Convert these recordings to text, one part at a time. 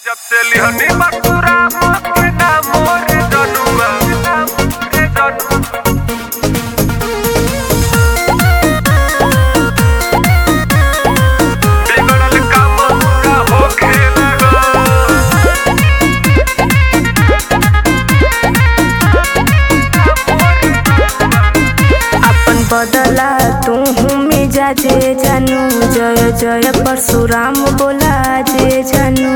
जब से लिहनी बसुरा के नाम मोर जनुआ रे जनुआ बिगड़ल काम पूरा होखे लगल अपन बदला तू मिजाजे जानू जय जय परशुराम बोला जे जानू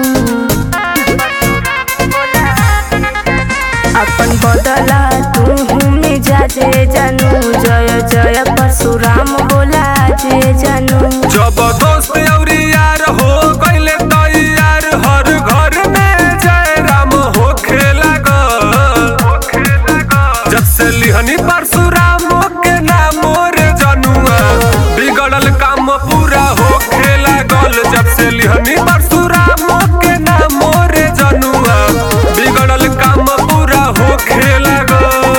अपन बदला तू मिजाजे जानू जय जय परशुराम बोला जे जानू जब दोस्त अउरी यार हो गइले तैयार हर घर में जय राम होखे लागल जब से लिहनी परशुराम के नाम मोर जनुआ बिगड़ल काम पूरा होखे लागल जब से लिहनी परशुराम के नाम मोर जनुआ बिगड़ल काम पूरा होखे लागल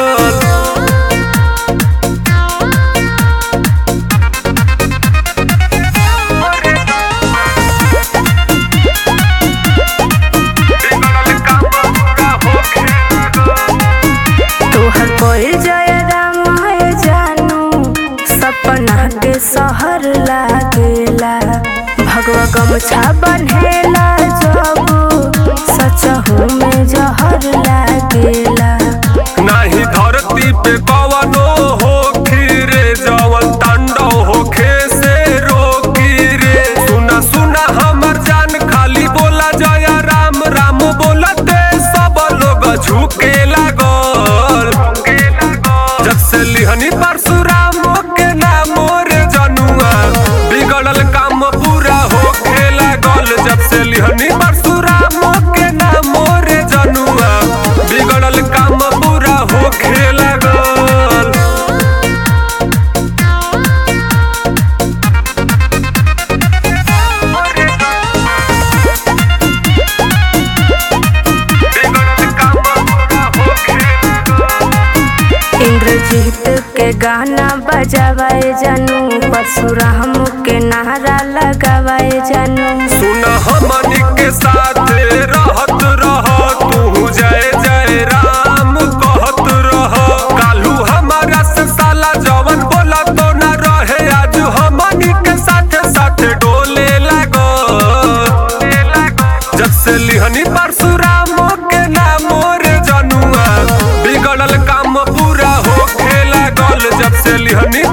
बिगड़ल काम पूरा होखे लागल तोहर कोई जय राम है जानू सपना के शहर लागेला भगवा गमछा बन्हेला जब सचहू में जहर लागेला नाही धरती पे कवनो होखी रे जवन तांडव होखे से रोकी रे सुना सुना हमर जान खाली बोला जय राम राम बोलते सब लोग झुके लागल जब से लिहनी परशुराम के नाम रे जनुआ बिगड़ल काम पूरा होखे लागल जब से लिहनी परशुराम के नाम रे जनुआ बिगड़ल काम पूरा होखे लागल बिगड़ल काम पूरा होखे लागल इंद्रजीत के गाना बजावाए जानू परशुराम के नारा लगावाए जानू सुन हमनी के साथ रहत रह तू जय जय राम कहत रह कालू हमारा से साला जवन बोला तो ना रहे आज हमनी के साथ साथ डोले लागो जब से लिहनी परशुराम के नाम रे जनुआ बिगड़ल काम पूरा होखे लागल जब से लिहनी